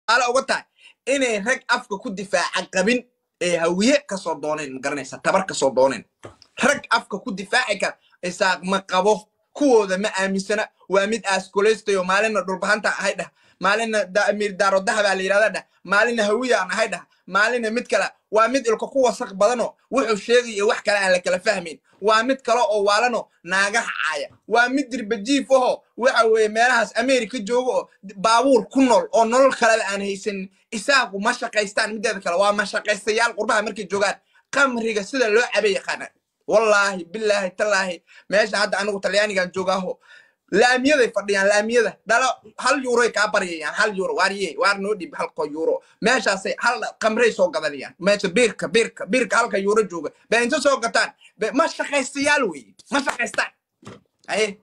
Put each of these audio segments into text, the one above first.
tusaale uga tahay inay rag afka ku difaaca qabin ee hawiye kasoo dooneen ma garanaysa tabar kasoo dooneen rag afka ku difaaci kara isaaq ma qabo kuwooda ma aaminsana waa mid aaskoleystayo maalina dhulbahanta ahay dhah maalina amiir daaro dahabaa la yidhahda dhah maalina hawiyaan ahay dhah maalina mid kale waa mid ilka ku wasaq badano wuxuu sheegayo wax kale aan la kala fahmayn waa mid kale oo waalano naagaha caaya waa mid dirbajiif aho waxa weeye meelahaas america jooga oo baabuur ku nool oo nolol kaleba aan haysanin isaaqu ma shaqaystaan mideeda kale waa mashaqaystayaal qurbaha markay joogaan qamriga sida loo cabe yaqaana wallaahi bilaahi tallaahi meesha hadda anigu talyaanigan joogaaho laamiyaday fadhiyaan laamiyada dhalo hal yuuroy kaa baryayaan hal yuuro waarye waar noo dhib halko yuuro meeshaasay hal qamray soo gadanayaan meesha biirka biirka biirka halka yuuro jooga ba inta soo gataan ba- ma shaqaystayaal weeye ma shaqaystaan aye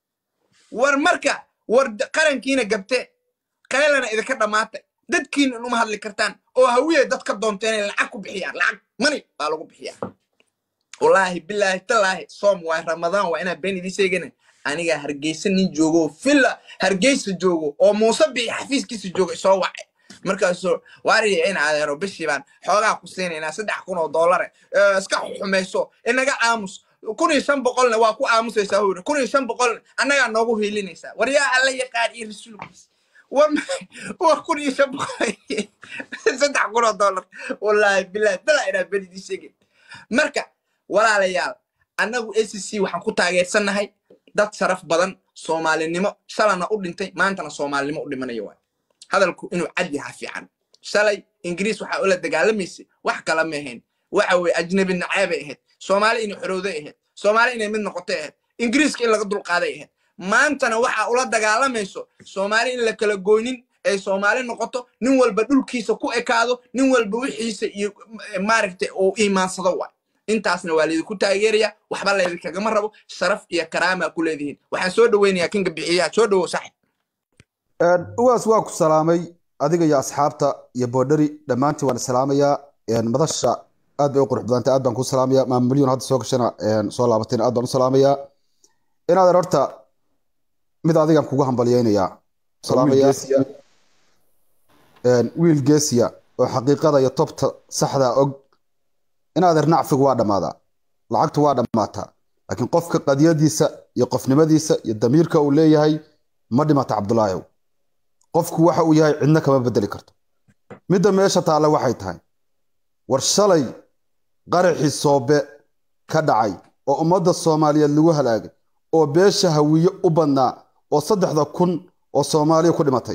war marka war d- qarankiina gabte qaylana idinka dhammaatay dadkiina uma hadli kartaan oo hawiye dad ka doonteen inay lacag ku bixiyaan lacag mani baa lagu bixiyaa wallaahi bilaahi tallaahi soom waa ramadaan waa inaan been idin sheegana aniga hargeysa nin joogo oo villa hargeysa joogo oo muuse bii xafiiskiisa jooga soo wacay markaasuu waariya in adeero bishii baan xoogaa ku siinaynaa saddex kun oo doolare ee, iska xumayso inaga aamus kun iyo shan boqolna waa ku aamusaysaa huri kun iyo shan boqolna annagaa noogu hiilinaysaa war yaa alla yaqaan iyo rasuulkiisa wa wa kun iyo shan boqol saddex kun oo doolar wallaahi bilaahi talaa inaan been idin sheegin marka walaalayaal annagu a c c waxaan ku taageersannahay dad sharaf badan soomaalinimo shalana u dhintay maantana soomaalinimo u dhimanaya waay hadalku inuu cad yaha fiican shalay ingiriis waxaa ula dagaalamaysay wax kala ma ahayn waxa weye ajnabi naceebay ahayd soomaali inay xorowday ahayd soomaali inay mid noqotay ahayd ingiriiska in laga dulqaaday ahayd maantana waxaa ula dagaalamayso soomaali in la kala goynin ay soomaali noqoto nin walba dhulkiisa ku ekaado nin walba wixiisa iyo eh, maaragtay uu iimaansado waay intaasna waa laydinku taageeraya waxba laydinkagama rabo sharaf iyo karaamaa ku leedihiin waxaan soo dhoweynayaa kinga bixiyaha soo dhowow saaxib uwaas waa ku salaamay adiga iyo asxaabta iyo boodhari dhammaantiin waan salaamayaa madasha aad bay u qurux badantay aad baan ku salaamaya maamulyon hadda soo gashana soo laabatayna aad baan u salaamayaa inaadan horta mid adigan kugu hambalyeynayaa salaamaya wiil geesiya oo xaqiiqada iyo tobta saxda og inaadeer nacfigu waa dhammaadaa lacagtu waa dhammaataa laakiin qofka qadiyadiisa iyo qofnimadiisa iyo damiirka uu leeyahay ma dhimata cabdulaahiw qofku waxa uu yahay cidna kama bedeli karto midda meesha taalla waxay tahay war shalay qaraxii soobe ka dhacay oo ummadda soomaaliyeed lagu halaagay oo beesha hawiye u badnaa oo saddexda kun oo soomaaliya ku dhimatay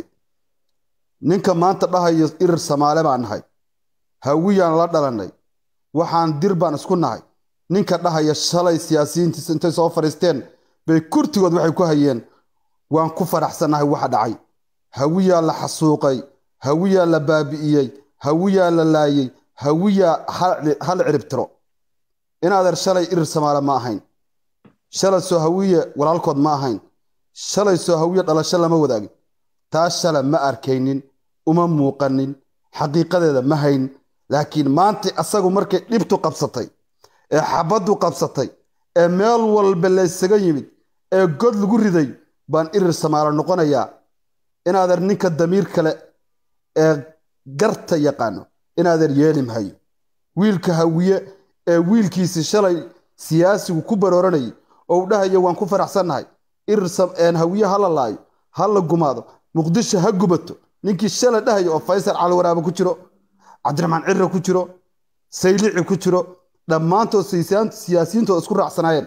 ninka maanta dhahayo irir samaale baan nahay hawiyaan la dhalannay waxaan dir baan isku nahay ninka dhahaya shalay siyaasiyiintiisa intay soo fadhiisteen bay kurtigood waxay ku hayeen waan ku faraxsannahay waxa dhacay hawiyaa la xasuuqay hawiyaa la baabi'iyey hawiyaa la laayey hawiyaa hal ciribtiro inaadeer shalay irir samaale ma ahayn shalay soo hawiye walaalkood ma ahayn shalay soo hawiye dhalasho lama wadaagin taa shala ma arkaynin uma muuqanin xaqiiqadeeda ma hayn laakiin maanta asagu markay dhibtu qabsatay ee xabaddu qabsatay ee meel walba laysaga yimid ee god lagu riday baan irir samaalo noqonayaa inaadeer ninka damiir kale ee garta yaqaano inaadeer yeeli mahayo wiilka hawiye ee wiilkiisii shalay siyaasigu ku barooranayay oo uu dhahayo waan ku faraxsannahay irir hawiye ha la laayo ha la gumaado muqdisho ha gubato ninkii shalay dhahayo oo faysal calwaraaba ku jiro cabdiraxmaan cirre ku jiro saylici ku jiro dhammaantood siyaasiyiintooda isku raacsanaayeen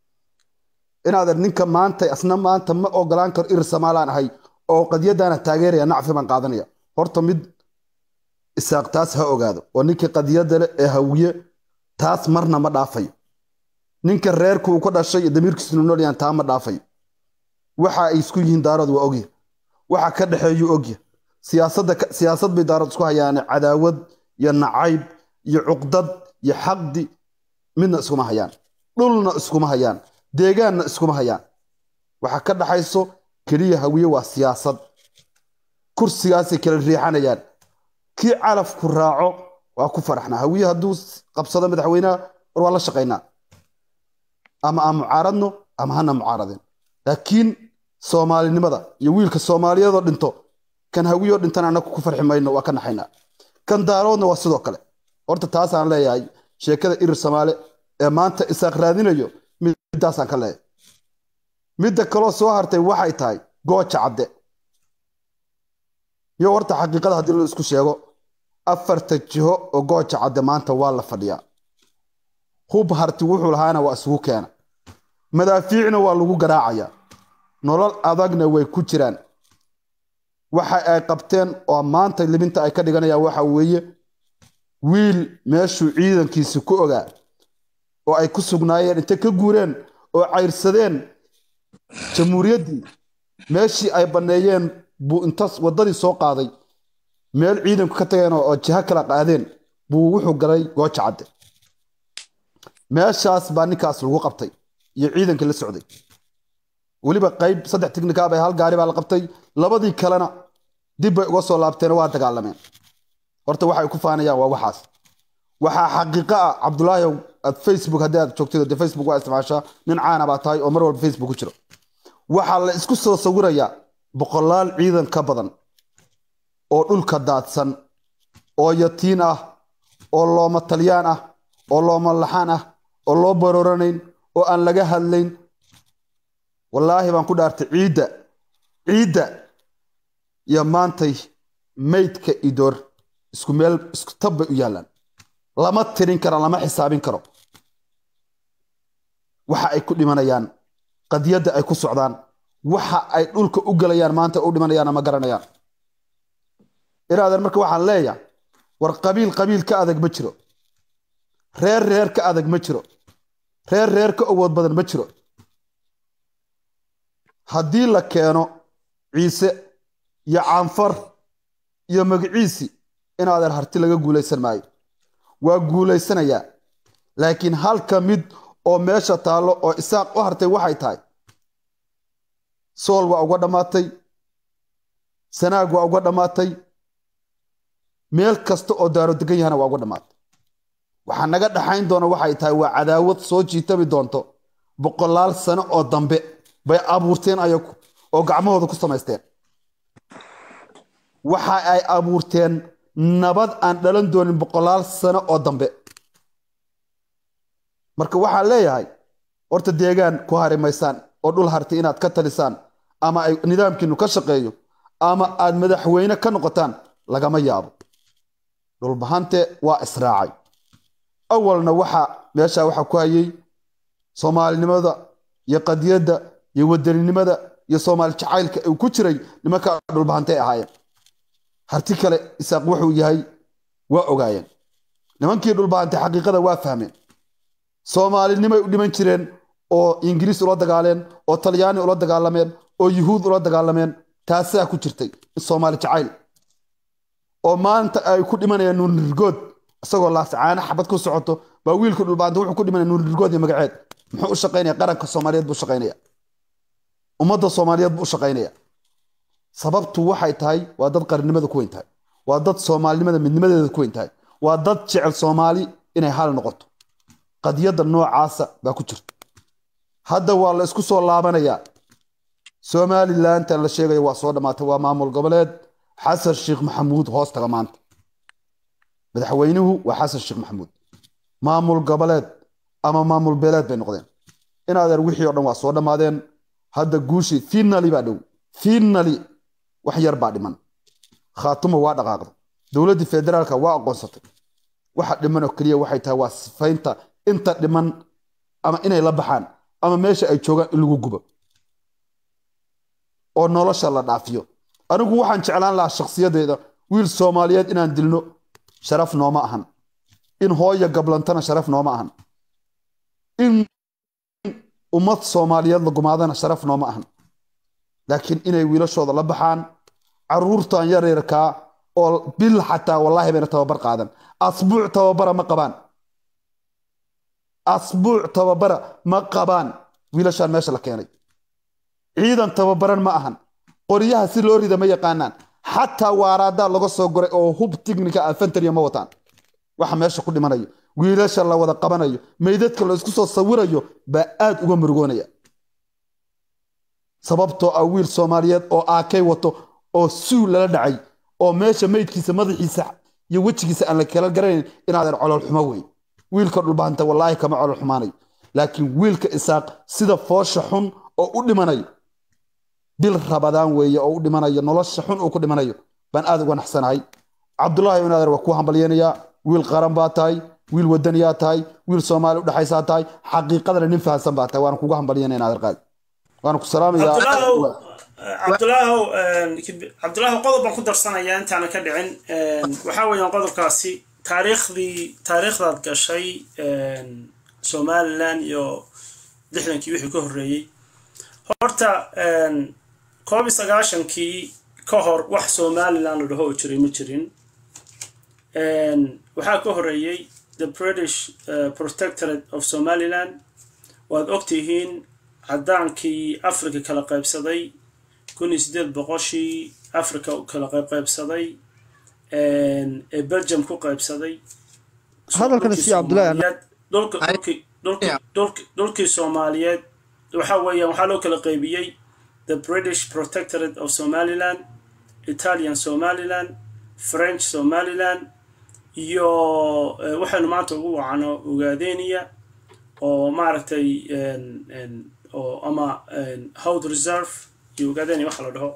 inaadan ninka maanta asna maanta ma ogolaan karo irir samaalaan ahay oo qadiyadaana taageeraya nacfi baan qaadanaya horta mid isaaq taas ha ogaado oo ninkii qadiyada leh ee hawiye taas marna ma dhaafayo ninka reerku uu ka dhashay iyo damiirkiisuna noolyaan taa ma dhaafayo waxa ay isku yihiin daarood waa ogya waxa ka dhexeeyuu ogya siyaasadda siyaasad bay daarood isku hayaane cadaawad iyo nacayb iyo cuqdad iyo xaqdi midna iskuma hayaan dhulna iskuma hayaan deegaanna iskuma hayaan waxa ka dhaxayso keliya hawiye waa siyaasad kursigaasay kala riixanayaan kii calafku raaco waa ku faraxnaa hawiye hadduu qabsado madaxweynaha war waa la shaqaynaa ama aan mucaaradno ama hana mucaaradin laakiin soomaalinimada iyo wiilka soomaaliyeedoo dhinto kan hawiyo dhintan annagu ku farxi mayno waa ka naxaynaa kan daaroodna waa sidoo kale horta taasaan leeyahay sheekada irir soomaale ee maanta isaaq raadinayo midaasaan ka leeyahay midda kaloo soo hartay waxay tahay gooja cadde iyo horta xaqiiqada haddii la isku sheego afarta jiho oo gooja cadde maanta waa la fadhiyaa hub harti wuxuu lahaana waa isugu keena madaafiicna waa lagu garaacayaa nolol adagna way ku jiraan waxa ay qabteen oo maanta libinta ay ka dhiganayaan waxa weeye wiil meeshuu ciidankiisi ku ogaa oo ay ku sugnaayeen intay ka guureen oo cayrsadeen jamhuuriyaddii meeshii ay banneeyeen buu intaas waddadii soo qaaday meel ciidanku ka tageen oo jiho kala qaadeen buu wuxuu galay gooja cadde meeshaas baa ninkaas lagu qabtay iyo ciidankii la socday weliba qayb saddex tiknika bay hal gaari baa la qabtay labadii kalena dib bay uga soo laabteen waa dagaalameen horta waxay ku faanayaan waa waxaas waxaa xaqiiqo ah cabdulaahi aad facebook haddii aad joogtid dee facebook waa isticmaashaa nin caana baa tahay oo mar walba facebook ku jiro waxaa la isku soo sawirayaa boqolaal ciidan ka badan oo dhulka daadsan oo yatiin ah oo looma talyaan ah oo looma laxaan ah oo loo baroranayn oo aan laga hadlayn wallaahi baan ku dhaartay ciidda ciidda iyo maantay maydka idoor isku meel isku tab bay u yaallaan lama tirin karo lama xisaabin karo waxa ay ku dhimanayaan qadiyadda ay ku socdaan waxa ay dhulka u gelayaan maanta u dhimanayaan ma garanayaan iraadan marka waxaan leeyahay war qabiil qabiil ka adag ma jiro reer reer ka adag ma jiro reer reer ka awood badan ma jiro haddii la keeno ciise iyo caanfar iyo magaciisi in adeer harti laga guulaysan maayo waa guulaysanayaa laakiin halka mid oo meesha taallo oo isaaq u hartay waxay tahay sool waa uga dhammaatay sanaag waa uga dhammaatay meel kasta oo daaro degan yahana waa uga dhammaatay waxaa naga dhaxayn doona waxay tahay waa cadaawad soo jiitami doonto boqolaal sano oo dambe bay abuurteen ayagu oo gacmahooda ku samaysteen waxa ay abuurteen nabad aan dhalan doonin boqolaal sano oo dambe marka waxaan leeyahay horta deegaan ku hari maysaan oo dhul harti inaad ka talisaan ama ay nidaamkiinu ka shaqeeyo ama aad madaxweyne ka noqotaan lagama yaabo dhulbahante waa israacay awalna waxa meesha waxa ku hayay soomaalinimada iyo qadiyadda iyo wadaninimada iyo soomaali jacaylka uu ku jiray nimanka dhulbahantay ahaayeen harti kale isaaq wuxuu yahay waa ogaayeen nimankii dhulbahantay xaqiiqada waa fahmeen soomaalinimay u dhiman jireen oo ingiriis ula dagaaleen oo talyaani ula dagaalameen oo yuhuud ula dagaalameen taasaa ku jirtay soomaali jacayl oo maanta ay ku dhimanayaan nuurnirgood isagoo laascaana xabad ku socoto baa wiilka dhulbaanta wuxuu ku dhimanaya nuurnirgood iyo magaceed muxuu u shaqaynaya qaranka soomaaliyeed buu shaqaynaya ummadda soomaaliyeed buu u shaqaynaya sababtu waxay tahay waa dad qarannimada ku weyn tahay waa dad soomaalinimada midnimadeeda ku weyn tahay waa dad jecel soomaali inay hal noqoto qadiyadda noocaasa baa ku jirta hadda waa la isku soo laabanayaa somalilantan la sheegayo waa soo dhammaatay waa maamul goboleed xasan sheekh maxamuud hoos taga maanta madaxweynuhu waa xasan sheekh maxamuud maamul goboleed ama maamul beeleed bay noqdeen in adeer wixii o dhan waa soo dhammaadeen hadda guushii finali baa dhow finali wax yar baa dhiman khaatuma waa dhaqaaqda dowladdii federaalka waa aqoonsatay waxa dhiman oo keliya waxay tahay waa sifaynta inta dhiman ama inay la baxaan ama meesha ay joogaan in lagu gubo oo nolosha la dhaafiyo anigu waxaan jeclaan lahaa shakhsiyadeeda wiil soomaaliyeed inaan dilno sharaf nooma ahan in hooya gablantana sharaf nooma ahan in ummad soomaaliyeed la gumaadana sharaf nooma ahan laakiin inay wiilashooda la baxaan caruurtan yaryarkaa oo bil xataa wallaahi bayna tababar qaadan asbuuc tababara ma qabaan asbuuc tababara ma qabaan wiilashaan meesha la keenay ciidan tababaran ma ahan qoryaha si loo rida ma yaqaanaan xataa waaraadaa laga soo goray oo hub tignika alfantariya ma wataan waxa meesha ku dhimanayo wiilasha la wada qabanayo meydadka la isku soo sawirayo baa aad uga murugoonaya sababtoo ah wiil soomaaliyeed oo aakay wato oo suu lala dhacay oo meesha meydkiisa madaxiisa iyo wejigiisa aan la kala garanayn inaadan colol xumo wey wiilka dhulbaanta wallaahi kama colol xumaanayo laakiin wiilka isaaq sida foosha xun oo u dhimanayo bil rabadaan weeye oo u dhimanayo nolosha xun uu ku dhimanayo baan aad uga naxsanahay cabdulaahi inaadeer waa kuu hambalyanayaa wiil qaran baa tahay wiil wadaniyaa tahay wiil soomaali udhexaysaa tahay xaqiiqadana nin fahansan baa tahay waana kuga hambalyanaya inaadeer qaadi waana ku salaamayaa cabdulaahow cabdulaahow cabdulaahow qodob baan ku darsanayaa intaana ka dhicin waxaa weeyaan qodobkaasi taariikhdii taariikhdaad gashay somalilan iyo lixdankii wixii ka horreeyey horta koob iyo sagaashankii ka hor wax somalilan la dhaho oo jiray ma jirin waxaa ka horreeyey the british protectorate of somaliland waad ogtihiin caddaankii africa kala qaybsaday kun iyo siddeed boqoshii africa kala qaybqaybsaday ee belgium ku qaybsaday hadalkana si cabdullaahi dhulkii soomaaliyeed waxa weeyaan waxaa loo kala qaybiyey the british protectorate of somaliland italian somaliland french somaliland iyo waxaynu maanta ugu wacano ogaadeniya oo maaragtay oo ama howd reserve iyo ogaadeniya waxa la dhaho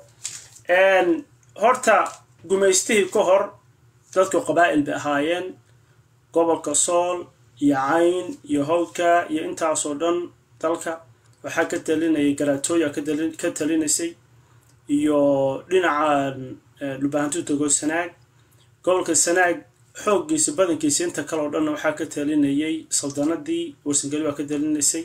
horta gumaystihii ka hor dadku qabaa'il bay ahaayeen gobolka sool iyo cayn iyo hawdka iyo intaasoo dhan dalka waxaa ka talinayay garaatooya ka talinaysay iyo dhinaca dhulbahantu tago sanaag gobolka sanaag xooggiisa badankiisa inta kale oo dhanna waxaa ka talinayay saldanadii warsangeli baa ka talinaysay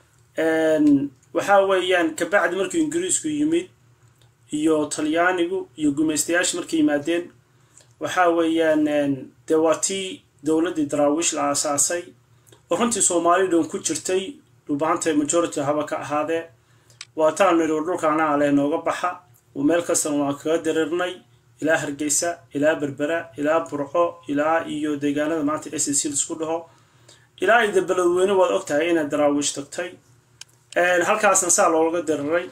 waxaa weeyaan kabacdi markuu ingiriisku yimid iyo talyaanigu iyo gumaystayaasha markay yimaadeen waxaa weeyaan dee waa tii dowladdii daraawiish la aasaasay oo runtii soomaali dhan ku jirtay dhulbahanta majority haba ka ahaadee waa taan nidhi dhulka anaa leh nooga baxa meel kastana waan kaga dareernay ilaa hargeysa ilaa berbera ilaa burco ilaa iyo deegaanada maanta s c lisku dhaho ilaa iyo dabeladweyne waad og tahay inaad daraawiish tagtay halkaasna saa looga dareeray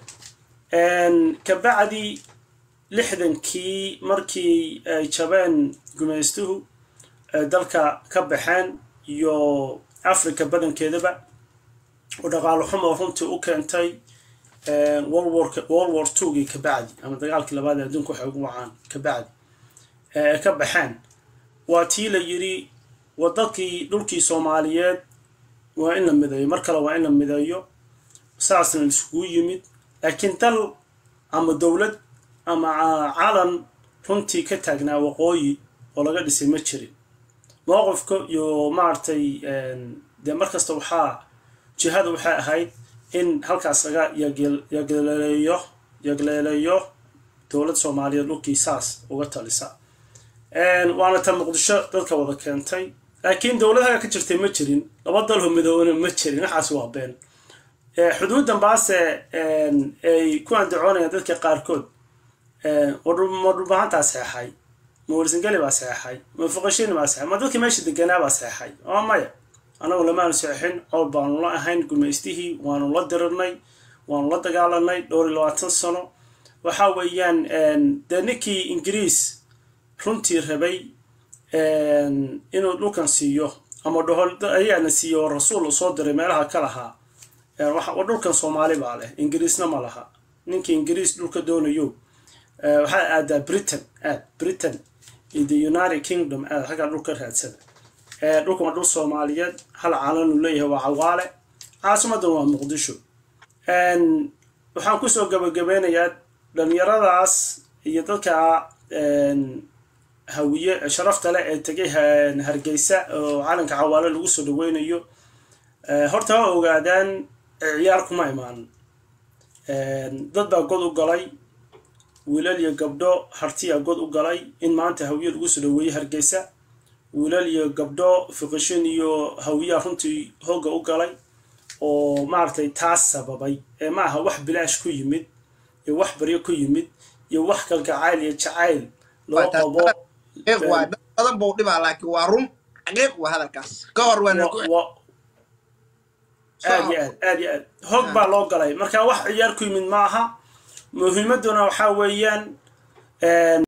kabacdi lixdankii markii ay jabeen gumaystuhu dalka ka baxeen iyo africa badankeedaba oo dhaqaalo xumo runtii u keentay world war twogii kabacdi ama dagaalkii labaad ee adduunka waxay ugu wacaan kabacdi ee ka baxeen waa tii la yidhi wadadkii dhulkii soomaaliyeed waa in la mideeyo mar kale waa in la mideeyo saasna laiskugu yimid laakiin dal ama dowlad ama calan runtii ka taagnaa waqooyi oo laga dhisay ma jirin mowqifka iyo maaragtay dee mar kasta waxaa jihada waxay ahayd in halkaas laga yagleeleeyo yagleeleeyo dowlad soomaaliyeed dhulkii saas uga talisa waana ta muqdisho dadka wada keentay laakiin dowladaha ka jirtay ma jirin laba dalho midoobana ma jirin waxaas waa been xuduuddan baase ay ku andacoonayaan dadka qaarkood ma dhulbahantaa seexay ma warsangeli baa seexay ma fuqashini baa seexay ma dadkii meesha deganaa baa seexay oo maya annagu lamaanu seexin cowl baanu la ahayn gumaystihii waanu la dirirnay waanu la dagaalanay dhowr iyo labaatan sano waxa weeyaan dee ninkii ingiriis runtii rabay inuu dhulkan siiyo ama dhaho ayaana siiyo oo rasuul soo diray meelaha ka lahaa dhulkan soomaali baa leh ingiriisna ma laha ninkii ingiriis dhulka doonayo waxaa aadaa britain aad britain iyo the united kingdom aad xaggaa dhulka raadsada dhulkan waa dhul soomaaliyeed hal caalanuu leeyahay waa cawaale caasimadan waa muqdisho waxaan kusoo gabagabeynayaa dhalinyaradaas iyo dadka hawiye sharafta leh ee tegay hargeysa oo calanka cawaale lagu soo dhaweynayo horta ha ogaadaan ciyaar kuma imaan dad baa god u galay wiilal iyo gabdho hartiya god u galay in maanta hawiye lagu soo dhaweeyey hargeysa wiilal iyo gabdho fiqishin iyo hawiyaa runtii hooga u galay oo maaragtay taas sababay ee ma aha wax bilaash ku yimid iyo wax baryo ku yimid iyo wax kalgacayl iyo jacayl loo qabo waa dad badan buu dhibaa laakiin waa run xaqiiq waa hadalkaas ka hor waana ku aad iyo aad aad iyo aad hoog baa loo galay marka wax ciyaar ku yimid ma aha muhiimadduna waxaa weeyaan